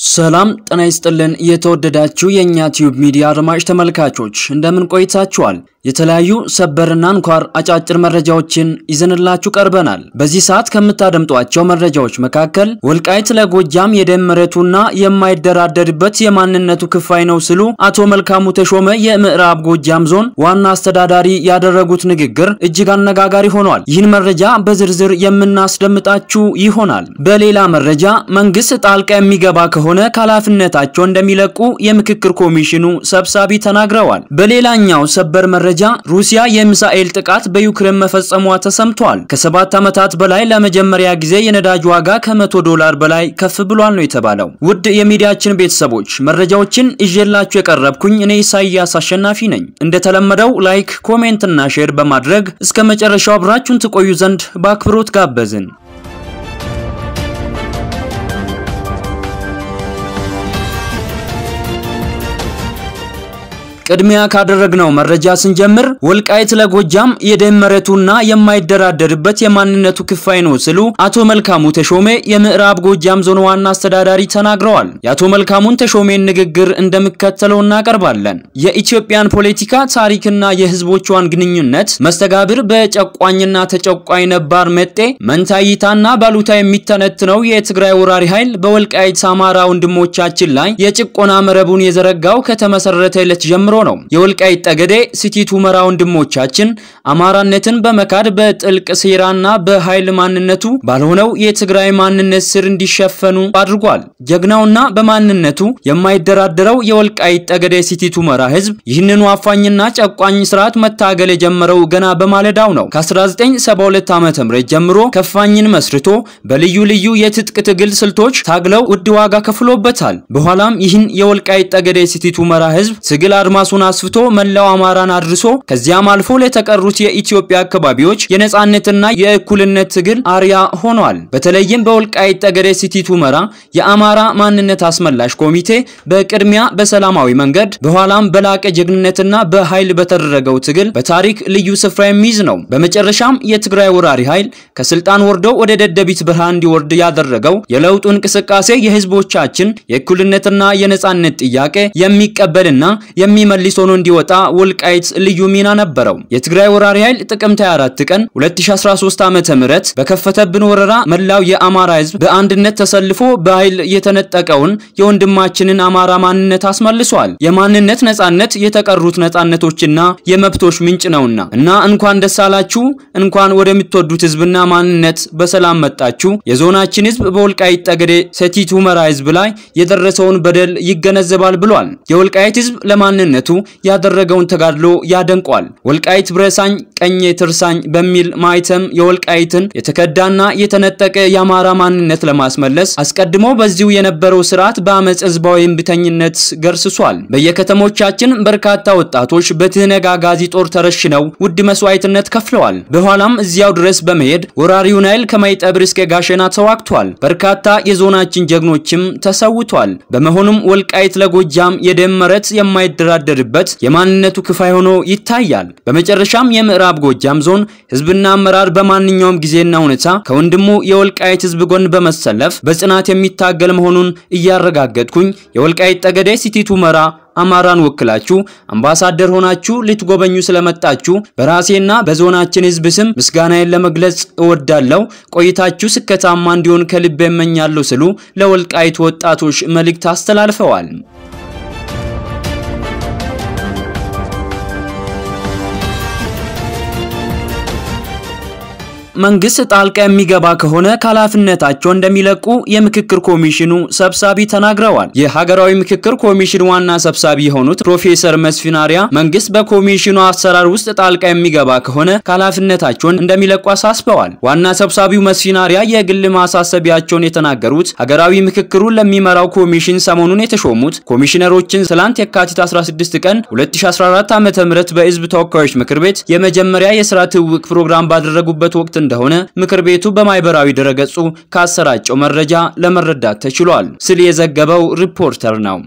ሰላም ጤና ይስጥልን። የተወደዳችሁ የእኛ ቲዩብ ሚዲያ አድማጭ ተመልካቾች እንደምን ቆይታችኋል? የተለያዩ ሰበርና አንኳር አጫጭር መረጃዎችን ይዘንላችሁ ቀርበናል። በዚህ ሰዓት ከምታደምጧቸው መረጃዎች መካከል ወልቃይት ለጎጃም የደም መሬቱና የማይደራደርበት የማንነቱ ክፋይ ነው ሲሉ አቶ መልካሙ ተሾመ የምዕራብ ጎጃም ዞን ዋና አስተዳዳሪ ያደረጉት ንግግር እጅግ አነጋጋሪ ሆኗል። ይህን መረጃ በዝርዝር የምናስደምጣችሁ ይሆናል። በሌላ መረጃ መንግስት ጣልቃ የሚገባ ከሆነ ከኃላፊነታቸው እንደሚለቁ የምክክር ኮሚሽኑ ሰብሳቢ ተናግረዋል። በሌላኛው ሰበር መረጃ ሩሲያ የሚሳኤል ጥቃት በዩክሬን መፈጸሟ ተሰምቷል። ከሰባት ዓመታት በላይ ለመጀመሪያ ጊዜ የነዳጅ ዋጋ ከመቶ ዶላር በላይ ከፍ ብሏል ነው የተባለው። ውድ የሚዲያችን ቤተሰቦች መረጃዎችን ይዤላችሁ የቀረብኩኝ እኔ ኢሳያስ አሸናፊ ነኝ። እንደተለመደው ላይክ፣ ኮሜንት እና ሼር በማድረግ እስከ መጨረሻው አብራችሁን ትቆዩ ዘንድ በአክብሮት ጋበዝን። ቅድሚያ ካደረግነው መረጃ ስንጀምር ወልቃይት ለጎጃም የደም መሬቱና የማይደራደርበት የማንነቱ ክፋይ ነው ሲሉ አቶ መልካሙ ተሾሜ የምዕራብ ጎጃም ዞን ዋና አስተዳዳሪ ተናግረዋል። የአቶ መልካሙን ተሾሜን ንግግር እንደሚከተለው እናቀርባለን። የኢትዮጵያን ፖለቲካ ታሪክና የሕዝቦቿን ግንኙነት መስተጋብር በጨቋኝና ተጨቋኝ ነባር መጤ መንታይታና ባሉታ የሚተነትነው የትግራይ ወራሪ ኃይል በወልቃይት አማራ ወንድሞቻችን ላይ የጭቆና መረቡን የዘረጋው ከተመሰረተ ዕለት ጀምሮ ነው። የወልቃይት ጠገዴ ሲቲት ሁመራ ወንድሞቻችን አማራነትን በመካድ በጥልቅ ሴራና በኃይል ማንነቱ ባልሆነው የትግራይ ማንነት ስር እንዲሸፈኑ አድርጓል። ጀግናውና በማንነቱ የማይደራደረው የወልቃይት ጠገዴ ሲቲት ሁመራ ህዝብ ይህንኑ አፋኝና ጨቋኝ ስርዓት መታገል የጀመረው ገና በማለዳው ነው። ከ1972 ዓ.ም ጀምሮ ከፋኝን መስርቶ በልዩ ልዩ የትጥቅ ትግል ስልቶች ታግለው ውድ ዋጋ ከፍሎበታል። በኋላም ይህን የወልቃይት ጠገዴ ሲቲት ሁመራ ህዝብ ትግል አድማሱን አስፍቶ መላው አማራን አድርሶ ከዚያም አልፎ ለተቀሩት የኢትዮጵያ አካባቢዎች የነጻነትና የእኩልነት ትግል አርያ ሆኗል። በተለይም በወልቃይት ጠገዴ ሲቲት ሁመራ የአማራ ማንነት አስመላሽ ኮሚቴ በቅድሚያ በሰላማዊ መንገድ በኋላም በላቀ ጀግንነትና በኃይል በተደረገው ትግል በታሪክ ልዩ ስፍራ የሚይዝ ነው። በመጨረሻም የትግራይ ወራሪ ኃይል ከስልጣን ወርዶ ወደ ደደቢት በረሃ እንዲወርድ ያደረገው የለውጡ እንቅስቃሴ የህዝቦቻችን የእኩልነትና የነጻነት ጥያቄ የሚቀበልና የሚመልስ ሆኖ እንዲወጣ ወልቃይት ልዩ ሚና ነበረው። የትግራይ ወራሪ ኃይል ጥቅምት 24 ቀን 2013 ዓመተ ምህረት በከፈተብን ወረራ መላው የአማራ ህዝብ በአንድነት ተሰልፎ በኃይል የተነጠቀውን የወንድማችንን አማራ ማንነት አስመልሷል። የማንነት ነጻነት የተቀሩት ነጻነቶችና የመብቶች ምንጭ ነውና እና እንኳን ደስ አላችሁ፣ እንኳን ወደምትወዱት ህዝብና ማንነት በሰላም መጣችሁ። የዞናችን ህዝብ በወልቃይት ጠገዴ ሰቲት ሁመራ ህዝብ ላይ የደረሰውን በደል ይገነዘባል ብሏል። የወልቃይት ህዝብ ለማንነቱ ያደረገውን ተጋድሎ ያደንቋል። ወልቃይት ብረሳኝ ቀኜ ትርሳኝ በሚል ማይተም የወልቃይትን የተከዳና የተነጠቀ የአማራ ማንነት ለማስመለስ አስቀድሞ በዚሁ የነበረው ስርዓት በአመፅ ህዝባዊ እምቢተኝነት ገርስሷል። በየከተሞቻችን በርካታ ወጣቶች በትህነግ አጋዚ ጦር ተረሽነው ውድ መስዋዕትነት ከፍለዋል። በኋላም እዚያው ድረስ በመሄድ ወራሪውን ኃይል ከማይጠብር እስከ ጋሸና ተዋግቷል። በርካታ የዞናችን ጀግኖችም ተሰውቷል። በመሆኑም ወልቃይት ለጎጃም የደም መሬት የማይደራደርበት የማንነቱ ክፋይ ሆኖ ይታያል። በመጨረሻም የምዕራብ ጎጃም ዞን ህዝብና አመራር በማንኛውም ጊዜና ሁኔታ ከወንድሙ የወልቃይት ህዝብ ጎን በመሰለፍ በጽናት የሚታገል መሆኑን እያረጋገጥኩኝ የወልቃይት ጠገዴ ሲቲት ሁመራ አማራን ወክላችሁ አምባሳደር ሆናችሁ ልትጎበኙ ስለመጣችሁ በራሴና በዞናችን ህዝብ ስም ምስጋናዬን ለመግለጽ እወዳለሁ። ቆይታችሁ ስኬታማ እንዲሆን ከልብ እመኛለሁ ሲሉ ለወልቃይት ወጣቶች መልእክት አስተላልፈዋል። መንግስት ጣልቃ የሚገባ ከሆነ ከኃላፊነታቸው እንደሚለቁ የምክክር ኮሚሽኑ ሰብሳቢ ተናግረዋል። የሀገራዊ ምክክር ኮሚሽን ዋና ሰብሳቢ የሆኑት ፕሮፌሰር መስፍን አርአያ መንግስት በኮሚሽኑ አሰራር ውስጥ ጣልቃ የሚገባ ከሆነ ከኃላፊነታቸውን እንደሚለቁ አሳስበዋል። ዋና ሰብሳቢው መስፍን አርአያ የግል ማሳሰቢያቸውን የተናገሩት ሀገራዊ ምክክሩን ለሚመራው ኮሚሽን ሰሞኑን የተሾሙት ኮሚሽነሮችን ትላንት የካቲት 16 ቀን 2014 ዓ.ም በህዝብ ተወካዮች ምክር ቤት የመጀመሪያ የስራ ትውውቅ ፕሮግራም ባደረጉበት ወቅት እንደሆነ ምክር ቤቱ በማህበራዊ ድረገጹ ካሰራጨው መረጃ ለመረዳት ተችሏል ሲል የዘገበው ሪፖርተር ነው።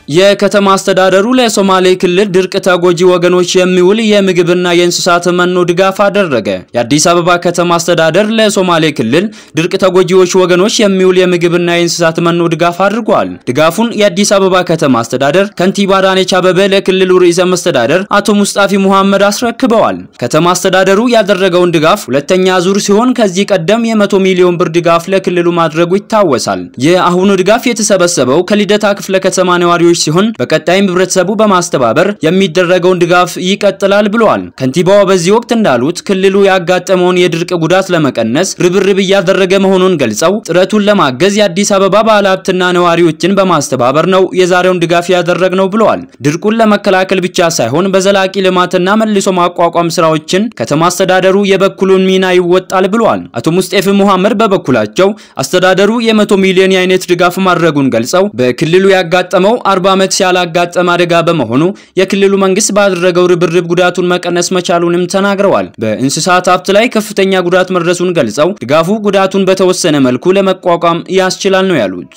የከተማ አስተዳደሩ ለሶማሌ ክልል ድርቅ ተጎጂ ወገኖች የሚውል የምግብና የእንስሳት መኖ ድጋፍ አደረገ። የአዲስ አበባ ከተማ አስተዳደር ለሶማሌ ክልል ድርቅ ተጎጂዎች ወገኖች የሚውል የምግብና የእንስሳት መኖ ድጋፍ አድርጓል። ድጋፉን የአዲስ አበባ ከተማ አስተዳደር ከንቲባ አዳነች አቤቤ ለክልሉ ርዕሰ መስተዳደር አቶ ሙስጣፊ ሙሐመድ አስረክበዋል። ከተማ አስተዳደሩ ያደረገውን ድጋፍ ሁለተኛ ዙር ሲሆን ከዚህ ቀደም የመቶ ሚሊዮን ብር ድጋፍ ለክልሉ ማድረጉ ይታወሳል። የአሁኑ ድጋፍ የተሰበሰበው ከልደታ ክፍለ ከተማ ነዋሪዎች ሲሆን በቀጣይም ህብረተሰቡ በማስተባበር የሚደረገውን ድጋፍ ይቀጥላል ብለዋል። ከንቲባዋ በዚህ ወቅት እንዳሉት ክልሉ ያጋጠመውን የድርቅ ጉዳት ለመቀነስ ርብርብ እያደረገ መሆኑን ገልጸው ጥረቱን ለማገዝ የአዲስ አበባ ባለሀብትና ነዋሪዎችን በማስተባበር ነው የዛሬውን ድጋፍ ያደረግነው ብለዋል። ድርቁን ለመከላከል ብቻ ሳይሆን በዘላቂ ልማትና መልሶ ማቋቋም ስራዎችን ከተማ አስተዳደሩ የበኩሉን ሚና ይወጣል ብለዋል። አቶ ሙስጤፍ ሙሐመድ በበኩላቸው አስተዳደሩ የመቶ ሚሊዮን የአይነት ድጋፍ ማድረጉን ገልጸው በክልሉ ያጋጠመው አርባ ዓመት ያላጋጠመ አደጋ በመሆኑ የክልሉ መንግስት ባደረገው ርብርብ ጉዳቱን መቀነስ መቻሉንም ተናግረዋል። በእንስሳት ሀብት ላይ ከፍተኛ ጉዳት መድረሱን ገልጸው ድጋፉ ጉዳቱን በተወሰነ መልኩ ለመቋቋም ያስችላል ነው ያሉት።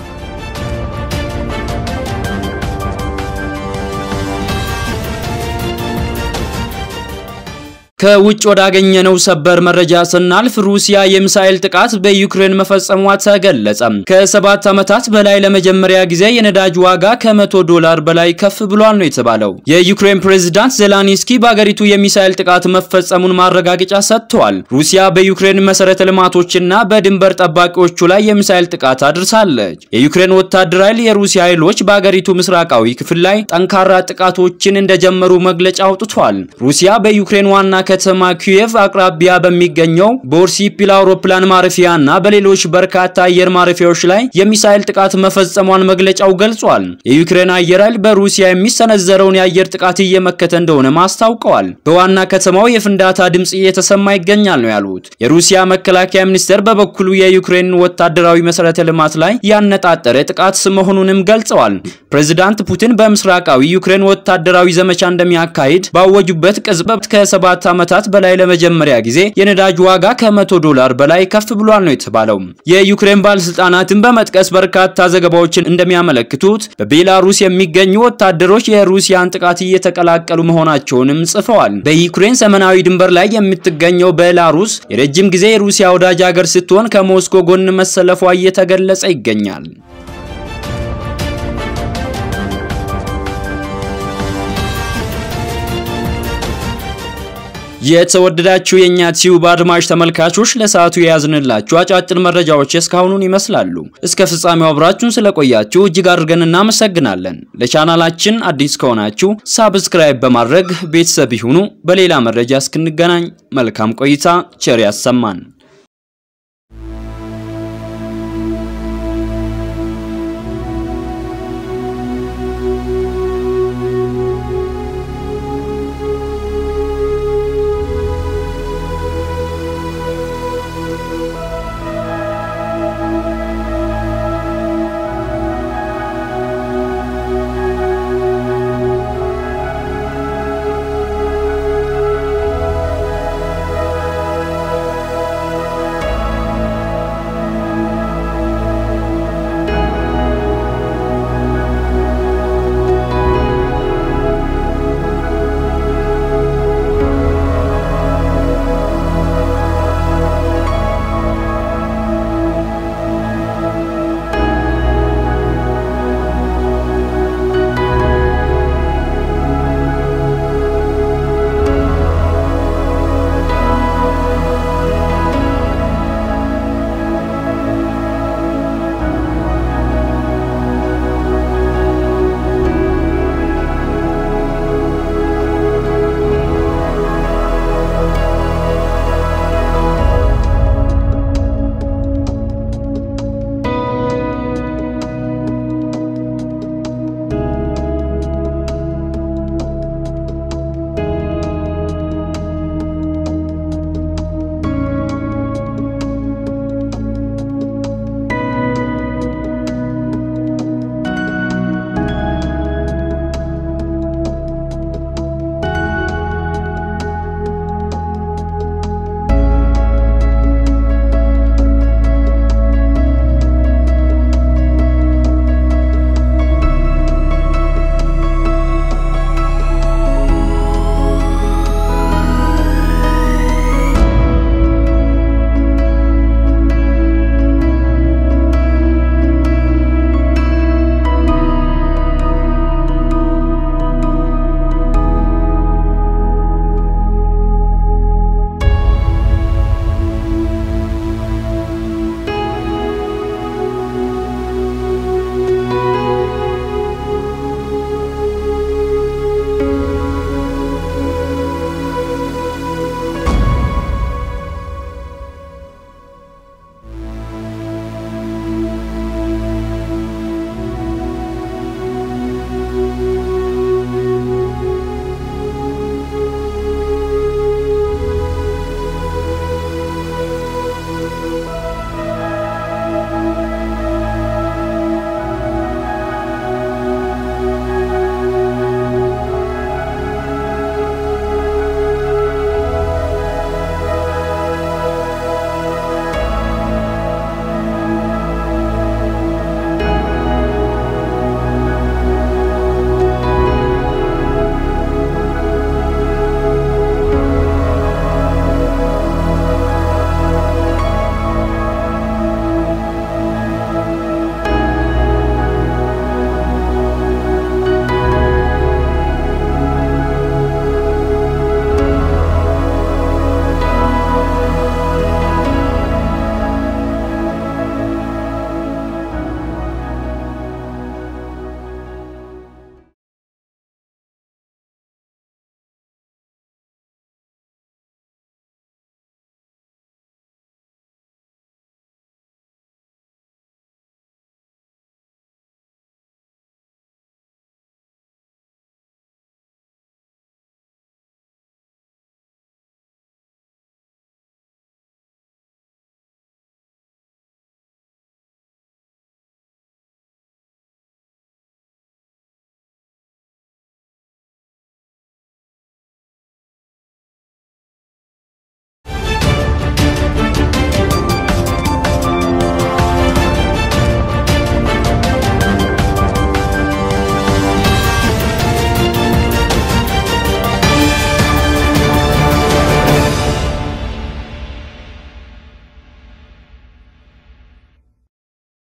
ከውጭ ወዳገኘነው ሰበር መረጃ ስናልፍ ሩሲያ የሚሳኤል ጥቃት በዩክሬን መፈጸሟ ተገለጸ። ከሰባት ዓመታት በላይ ለመጀመሪያ ጊዜ የነዳጅ ዋጋ ከመቶ ዶላር በላይ ከፍ ብሏል ነው የተባለው። የዩክሬን ፕሬዝዳንት ዜላንስኪ በአገሪቱ የሚሳኤል ጥቃት መፈጸሙን ማረጋገጫ ሰጥተዋል። ሩሲያ በዩክሬን መሰረተ ልማቶችና በድንበር ጠባቂዎቹ ላይ የሚሳኤል ጥቃት አድርሳለች። የዩክሬን ወታደራዊ ኃይል የሩሲያ ኃይሎች በአገሪቱ ምስራቃዊ ክፍል ላይ ጠንካራ ጥቃቶችን እንደጀመሩ መግለጫ አውጥቷል። ሩሲያ በዩክሬን ዋና ከተማ ኪየቭ አቅራቢያ በሚገኘው ቦርሲፒል አውሮፕላን ማረፊያ እና በሌሎች በርካታ አየር ማረፊያዎች ላይ የሚሳኤል ጥቃት መፈጸሟን መግለጫው ገልጿል። የዩክሬን አየር ኃይል በሩሲያ የሚሰነዘረውን የአየር ጥቃት እየመከተ እንደሆነ አስታውቀዋል። በዋና ከተማው የፍንዳታ ድምጽ እየተሰማ ይገኛል ነው ያሉት። የሩሲያ መከላከያ ሚኒስቴር በበኩሉ የዩክሬን ወታደራዊ መሰረተ ልማት ላይ ያነጣጠረ ጥቃት መሆኑንም ገልጸዋል። ፕሬዚዳንት ፑቲን በምስራቃዊ ዩክሬን ወታደራዊ ዘመቻ እንደሚያካሂድ ባወጁበት ቅጽበት ከሰባት ዓመታት በላይ ለመጀመሪያ ጊዜ የነዳጅ ዋጋ ከመቶ ዶላር በላይ ከፍ ብሏል ነው የተባለው። የዩክሬን ባለስልጣናትን በመጥቀስ በርካታ ዘገባዎችን እንደሚያመለክቱት በቤላሩስ የሚገኙ ወታደሮች የሩሲያን ጥቃት እየተቀላቀሉ መሆናቸውንም ጽፈዋል። በዩክሬን ሰሜናዊ ድንበር ላይ የምትገኘው ቤላሩስ የረጅም ጊዜ የሩሲያ ወዳጅ ሀገር ስትሆን ከሞስኮ ጎን መሰለፏ እየተገለጸ ይገኛል። የተወደዳችሁ የእኛ ቲዩብ አድማጭ ተመልካቾች ለሰዓቱ የያዝንላችሁ አጫጭር መረጃዎች እስካሁኑን ይመስላሉ። እስከ ፍጻሜው አብራችሁን ስለቆያችሁ እጅግ አድርገን እናመሰግናለን። ለቻናላችን አዲስ ከሆናችሁ ሳብስክራይብ በማድረግ ቤተሰብ ይሁኑ። በሌላ መረጃ እስክንገናኝ መልካም ቆይታ፣ ቸር ያሰማን።